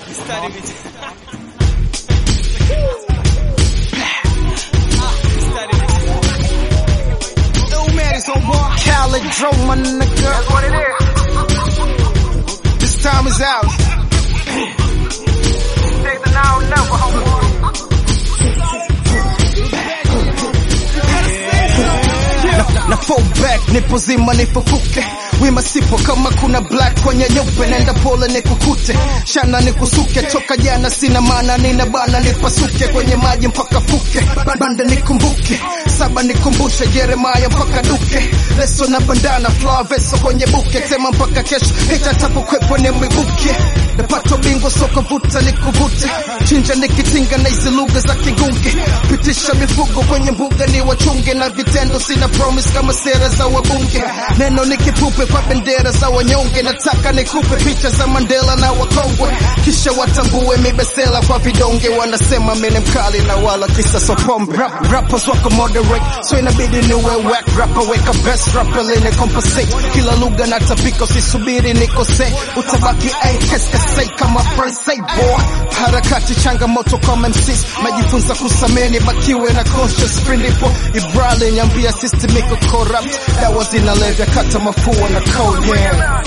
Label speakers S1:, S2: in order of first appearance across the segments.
S1: Khaled Dro, my nigga.
S2: That's what it is.
S1: This time is out.
S2: Take the now or never, homeboy.
S1: na fall back nipo zima nifufuke wima sipo kama kuna black kwenye nyeupe nenda pole nikukute shana nikusuke toka jana sina maana nina bana nipasuke kwenye maji mpaka fuke banda nikumbuke saba nikumbushe Jeremaya mpaka duke leso na bandana flower veso kwenye buke tema mpaka kesho hita tapokwepo ni mwibuke napata bingo soka vuta nikuvute chinja nikitinga na hizi lugha za kigunge pitisha mifugo kwenye mbuga ni wachunge na vitendo sina promise kama sera za wabunge neno nikipupe kwa bendera za wanyonge nataka nikupe picha za Mandela na wakongwe kisha watambue mibesela kwa vidonge wanasema mimi ni mkali na wala kisa sopombe Rap, rappers wako moderate so inabidi niwe whack rapper weka best rapper lene compensate kila lugha natapika usisubiri nikose utabaki aikeskasei kama fransai boy harakati changamoto kama MCs majifunza kusameni bakiwe na conscious free ndipo Ibrahim nyambia system iko corrupt dawa zinalevya kata mafua na cold yeah.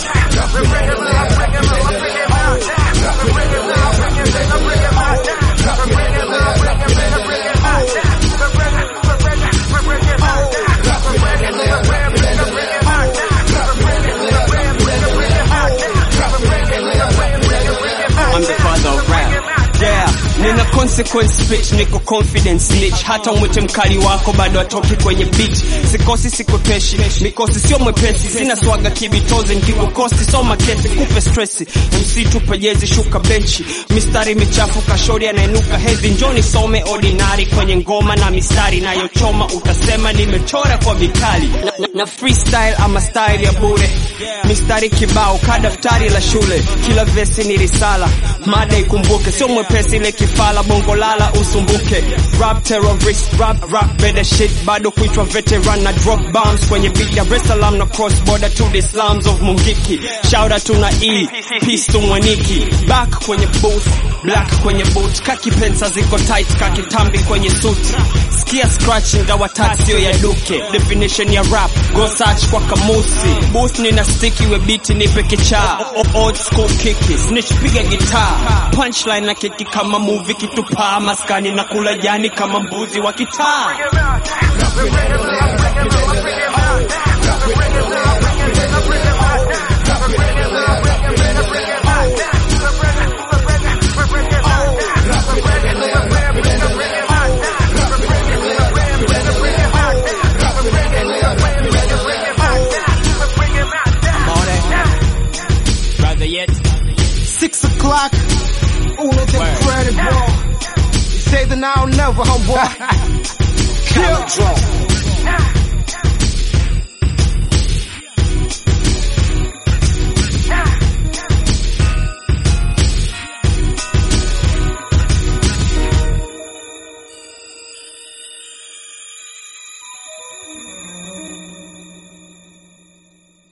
S3: I'm the father of rap. Yeah, nina consequence speech, niko confidence snitch. Hata umwite mkali wako bado atoki kwenye beach. Sikosi sikwepeshi, mikosi sio mwepesi. Sina swaga kibitozi, nikikukosti soma kesi, kupe stressi. MC tupe jezi, shuka benchi. Mistari michafu, kashori anainuka hedhi. Njoni some ordinary kwenye ngoma na mistari nayochoma, utasema nimechora kwa vikali. Na, na, na freestyle ama style ya bure. Mistari kibao, kadaftari la shule. Kila vesi ni risala, mada ikumbuke, sio mwepesi ile kifala, bongo lala usumbuke. Rap terrorist, rap rap better shit, bado kuitwa veteran na drop bombs kwenye beat Dar es Salaam na cross border to the slums of Mungiki. Shout out to na E, peace to Mwaniki. Back kwenye booth, black kwenye boot, kaki pensa ziko tight, kaki tambi kwenye suit. Sikia scratch ingawa tat sio ya duke. Definition ya rap, go search kwa kamusi. Booth nina sticky we beat nipe kichaa. O- o- Old school kiki, snitch piga guitar. Punchline na kiki kama movie kitupaa maskani na kula jani kama mbuzi wa kitaa. Brother yet.
S1: Six o'clock, uno the incredible. You say the now or never, homeboy. Kill.